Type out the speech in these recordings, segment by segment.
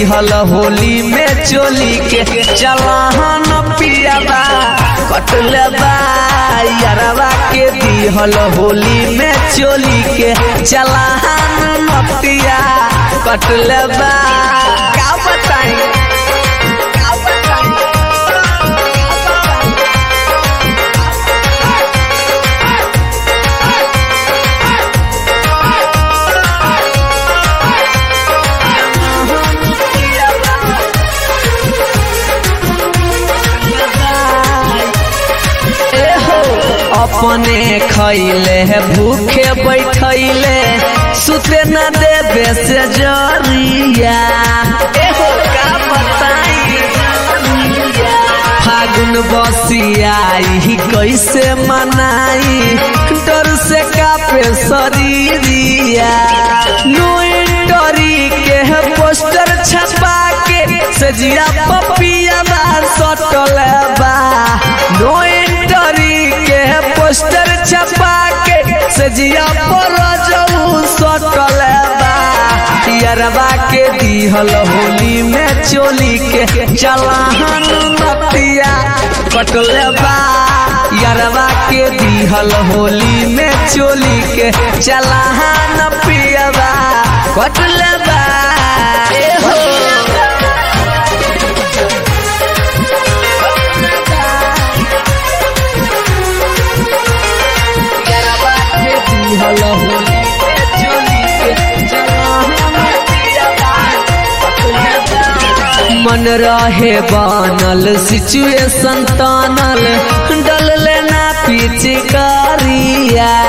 दिहल होली में चोली के चलाहन पियाबा कटले बा यारवा के दिहल होली में चोली के चलाहन नतिया कटले बा का बताई का बताई एहो अपने खैले भूखे बैठैले सुते न देवे से जरिया एहो का बताई फागुन बसियाई कैसे मनाई डर से कापे शरीरिया नोटरी के पोस्टर छपा के सजिया पपिया बा सटल बा नोटरी के पोस्टर छपा के सजिया पर जाऊ सटल बा यरवा के दिहल होली में चोली के चलाहन नतिया कटले बा यरवा के दिहल होली में चोली के चलाहन पियबा कटले बा ए हो यरवा के दिहल होली में चोली के चलाहन पियबा कटले बा मन रहे बनल सिचुएशन तानल डल लेना पिचकारिया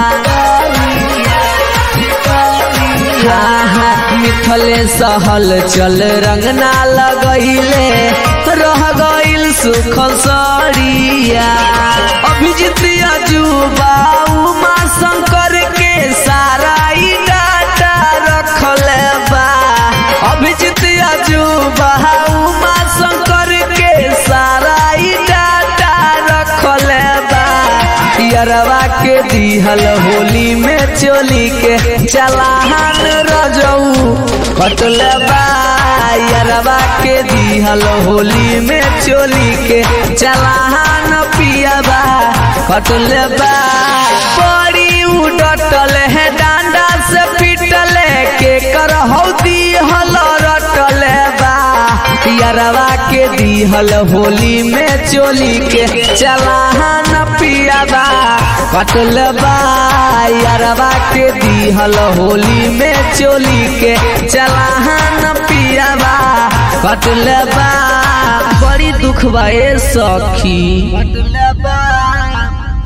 मिथले सहल चल रंगना लगैले रह गइल सुख सरिया अभिजित अजूबा उमा शंकर के सारा ई डाटा रखले बा अभिजित अजूबा उमा शंकर के सारा ई डाटा रखले बा यरवा के दिहल होली में चोली के चलाहन रजऊ कटले बा यरवा के दिहल होली में चोली के चलाहन पियबा कटले बा बड़ी उडटल है डांडा से पिटले के कर हौदी हल रटले बा यरवा के दिहल होली में चोली के चलाहन पियाबा कटल बा यरवा के दिहल होली में चोली के चलाहन पियाबा कटल बा बड़ी दुख बा ए सखी